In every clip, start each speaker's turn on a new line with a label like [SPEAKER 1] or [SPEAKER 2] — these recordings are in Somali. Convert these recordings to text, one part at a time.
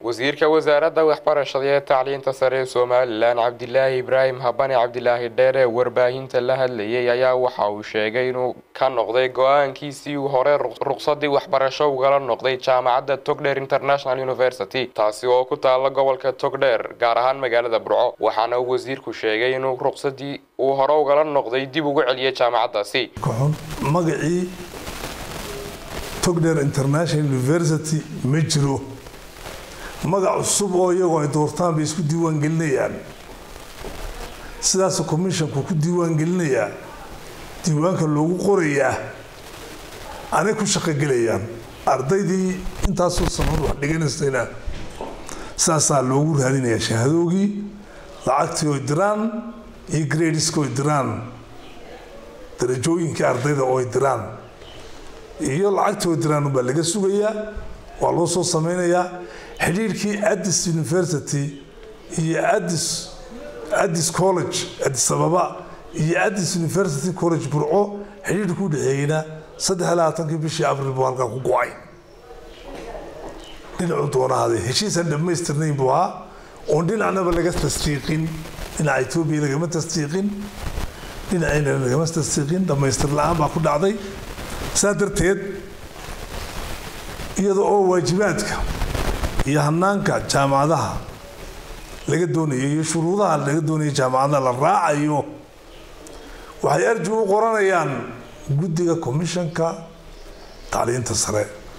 [SPEAKER 1] wasiirka wasaaradda waxbarashada ee tacliinta sare ee somalilan cabdilaahi ibraahim habane cabdilaahi dheer ee warbaahinta la hadlayay ayaa waxa uu sheegay inuu ka noqday go-aankiisii uu hore ruqsadii waxbarasho ugala noqday jaamacadda togdheer international university taasi oo ku taala gobolka togdheer gaar ahaan magaalada burco waxaana uu wasiirku sheegay inuu ruqsadii uu hore ugala noqday dib ugu celiyay jaamacaddaasi
[SPEAKER 2] magacii togdheer international university ma jiro magac cusub oo iyagoo ay doortaan bay isku diiwaan gelinayaan sidaasuu commissionku ku diiwaan gelinayaa diiwaanka loogu qorayaa anay ku shaqogelayaan ardaydii intaasoo sanad wax dhiganaysayna sidaasaa loogu raadinayaa shahadoogii lacagtii oy diraan iyo gradiska oy diraan darajooyinkii ardayda ooy diraan iyo lacagtii oy diraan unbaa laga sugayaa waa loo soo sameynayaa xidhiirkii addis university iyo addis addis college addis ababa iyo addis university college burco xidhiirka u dhexeeyeyna saddex iyo labaatankii bishii abril buu halkaa ku go-ay dhinacuu doonahaaday heshiisaan dhammaystirnayn buu ahaa oon dhinacnaba laga tasdiiqin dhinaca etoobiya lagama tasdiiqin dhinacayna lagama tasdiiqin dhammaystir la-aan baa ku dhacday saa darteed iyada oo waajibaadka iyo hanaanka jaamacadaha laga doonayo iyo shuruudaha laga doonayo jaamacadaha la raacayo waxay arji u qoranayaan guddiga commissionka tacliinta sare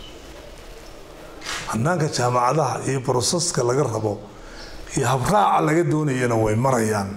[SPEAKER 2] hanaanka jaamacadaha iyo broseska laga rabo iyo habraaca laga doonayana way marayaan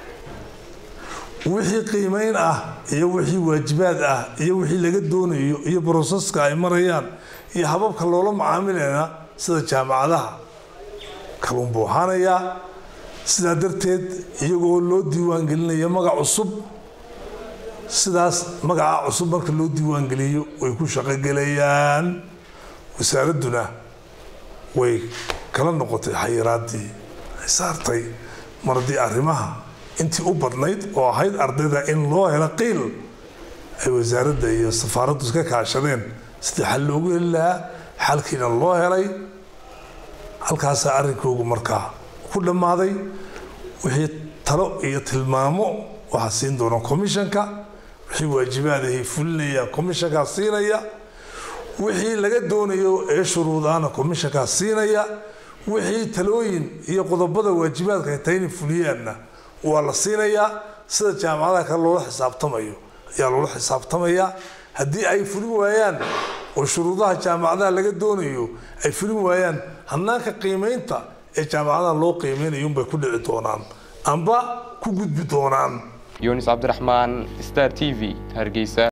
[SPEAKER 2] wixii qiimeyn ah iyo wixii waajibaad ah iyo wixii laga doonayo iyo broseska ay marayaan iyo hababka loola macaamilayna sida jaamacadaha kaluun buu ahaanayaa sidaa darteed iyagoo loo diiwaangelinaya magac cusub sidaas magaca cusub marka loo diiwaangeliyo way ku shaqogelayaan wasaaradduna way kala noqotay xayiraadii ay saartay mar haddii arrimaha intii u badnayd oo ahayd ardayda in loo helo qiil ay wasaaradda iyo safaaraddu iska kaashadeen sidii xal loogu heli lahaa xalkiina loo helay halkaasaa arrinkoogu markaa ku dhammaaday wixii talo iyo tilmaamo waxaa siin doona commissionka wixii waajibaadahay fulinaya commissionkaa siinaya wixii laga doonayo ee shuruudaana commissionkaa siinaya wixii talooyin iyo qodobada waajibaadka ay tahay inay fuliyaanna waa la siinayaa sida jaamacadaha kale loola xisaabtamayo ayaa loola xisaabtamayaa haddii ay fulin waayaan oo shuruudaha jaamacadaha laga doonayo ay fulin waayaan hanaanka qiimeynta ee jaamacadaha loo qiimeynayo unbay ku dhici doonaan amba ku gudbi doonaan
[SPEAKER 1] yunis cabdiraxmaan star t v hargeysa